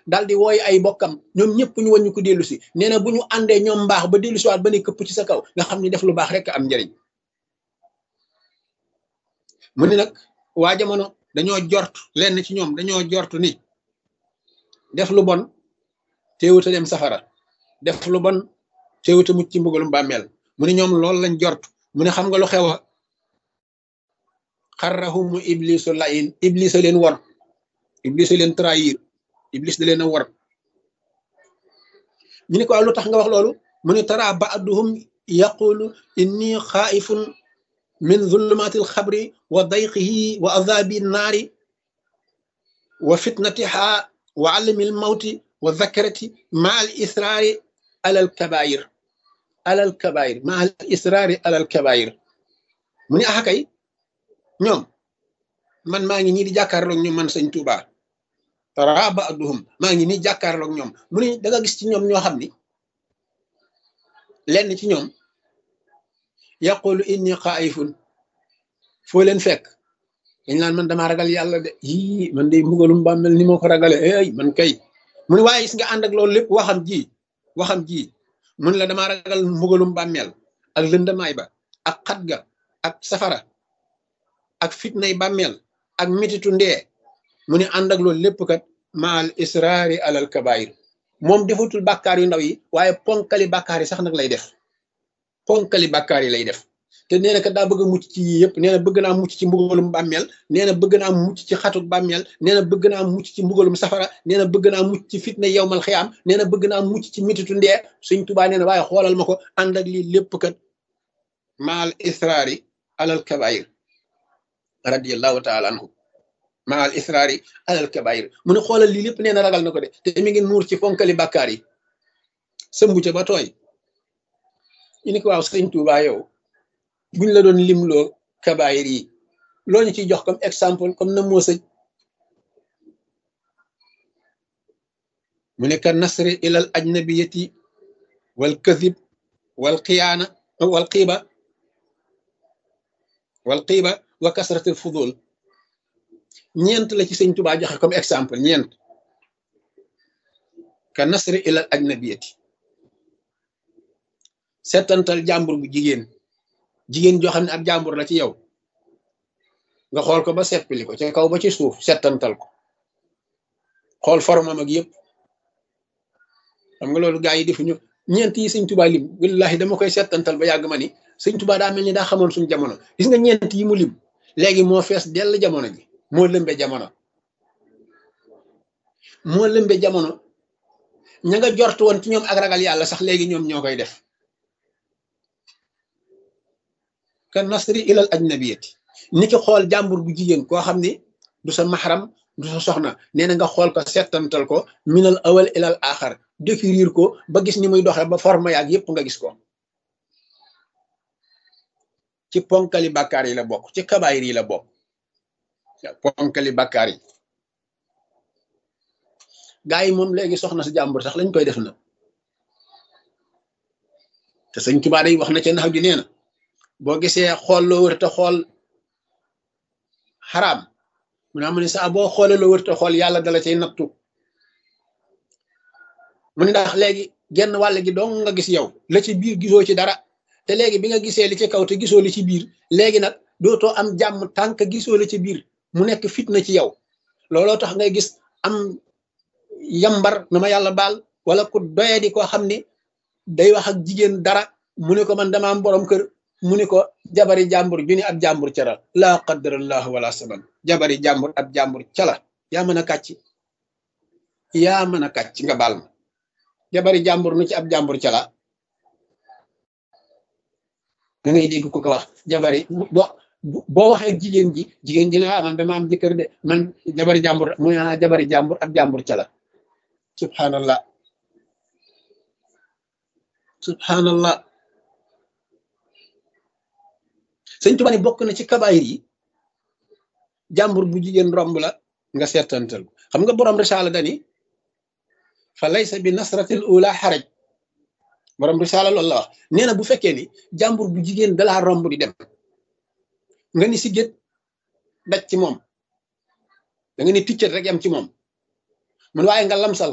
daal di wooy ay bokkam ñoom ñëpp ñu wàññi ko dellu si nee na bu ñu àndee ñoom mbaax ba dellu siwaat ba ne këpp ci sa kaw nga xam ni def lu baax rek am njariñ mu ni nag waa jamono dañoo jort lenn ci ñoom dañoo jort ni def lu bon teewuta dem safara def lu bon teewuta mucc ci mbugalum bàmmeel mu ni ñoom loolu lañ jort mu ne xam nga lu xew xarrahumu iblisu layin iblis a leen war iblis a leen trahir iblis da leen a war ñu ne ko lu tax nga wax loolu mu ne tara ba'duhum yaqulu inni xaaifun min zulumati alxabri wa dayqihi wa azabi naari wa fitnatiha wa alami almawti wa zakarati ma al israari ala alkabair ala alkabair ma al israari ala alkabair mu ne axa kay ñoom man maa ngi nii di jàkkaarloog ñoom man sëñ Tuuba tara ba'duhum maa ngi nii jàkkaarloog ñoom mu ne da nga gis ci ñoom ñoo xam ni lenn ci ñoom yaqulu inni xaayifun foo leen fekk dañ naan man damaa ragal yàlla de yii man de mbugalum bàmmel ni moo ko ragale ay man kay mu ne waaye gis nga ànd ak loolu lépp waxam ji waxam ji mun la damaa ragal mbugalum bàmmel ak lëndamaay ba ak xat ga ak safara ak fitnay bàmmeel ak mititu ndee mu ne ànd ak loolu lépp kat maal israari alal kabair moom defatul bàkkaar yu ndaw yi waaye ponkali bàkkaar yi sax nag lay def ponkali bàkkaar yi lay def te nee na kat daa bëgg a mucc ci yii yëpp nee na bëgg naa mucc ci mbugalum bàmmeel nee na bëgg naa mucc ci xatuk bàmmeel nee na bëgg naa mucc ci mbugalum safara nee na bëgg naa mucc ci fitna yowmal xiyaam nee na bëgg naa mucc ci mititu ndee suñ tubaa nee na waaye xoolal ma ko ànd ak lii lépp kat maal israari alal kabair radiyallahu taala anhu ma al israari alal kabair mu ne xoolal lii lépp nee na ragal na ko de te mi ngi nuur ci fonkali bàkkaar yi sëmbu ca ba tooy ñu ni ko waaw sëñ Tuubaa yow buñ la doon limloo kabair yi loo ñu ciy jox comme exemple comme na moo sëj mu ne ka nasri ilal ajnabiyati wal kadib wal xiyaana wal xiiba wal xiiba wa kasratil fudul ñeent la ci sëñ tubaa joxe comme exemple ñeent ka nasri ilal ajnabiyati settantal jàmbur bu jigéen jigéen joo xam ne ab jàmbur la ci yow nga xool ko ba seppili ko ca kaw ba ci suuf settantal ko xool formam ak yëpp xam nga loolu gaa yi defuñu ñeent yi sëñ tubaa lim wallahi dama koy settantal ba yàgg ma ni sëñ tubaa daa mel ni daa xamoon suñu jamono gis nga ñeent yi mu lim léegi moo fees dell jamono ji moo lëmbe jamono moo lëmbe jamono ña nga jort woon ci ñoom ak ragal yàlla sax léegi ñoom ñoo koy def ka nasri ilal ajnabiyati ni ki xool jàmbur bu jigéen koo xam ni du sa maxaram du sa soxna nee na nga xool ko settantal ko minal awal ilal axar décrire ko ba gis ni muy doxee ba forme yaag yépp nga gis ko ci ponkali bàkkaar yi la bokk ci kabaayir yi la bokk ponkali bàkkaar yi gaa yi moom léegi soxna si jàmbur sax lañ koy def na te sëñ Tuubaa day wax na ca nax ji nee na boo gisee xool loo wër te xool xaraam mu ne am ne saa boo xoolee loo wër te xool yàlla dala cay nattu mu ne ndax léegi genn wàll gi dong nga gis yow la ci biir gisoo ci dara te léegi bi nga gisee li ci kaw te gisoo li ci biir léegi nag dootoo am jàmm tànk gisoo li ci biir mu nekk fitna ci yow looloo tax ngay gis am yambar na ma yàlla baal wala ku doye di koo xam ni day wax ak jigéen dara mu ne ko man dama am borom kër mu ne ko jabari jàmbur ju ni ab jàmbur cara laa qaddarallahu wala saban jabari jàmbur ab jàmbur cala yaa mën a kàcc yaa mën a kàcc nga baal ma jabari jàmbur nu ci ab jàmbur cala da ngay dégg ku ko wax jabari bo boo waxee jigéen ji jigéen ji ne ah man dama am jëkkër de man jabari jàmbur mu ne jabari jàmbur ab jàmbur cala subhanallah subhanallah sëñ Tuba ni bokk na ci kabaayir yi jàmbur bu jigéen romb la nga seetantal xam nga borom risaala dani fa laysa bi nasratil ula xaraj borom risaala loolu la wax nee na bu fekkee ni jàmbur bu jigéen dalaa romb di dem nga ni si gét daj ci moom da nga ni ticcat rek yam ci moom mun waaye nga lamsal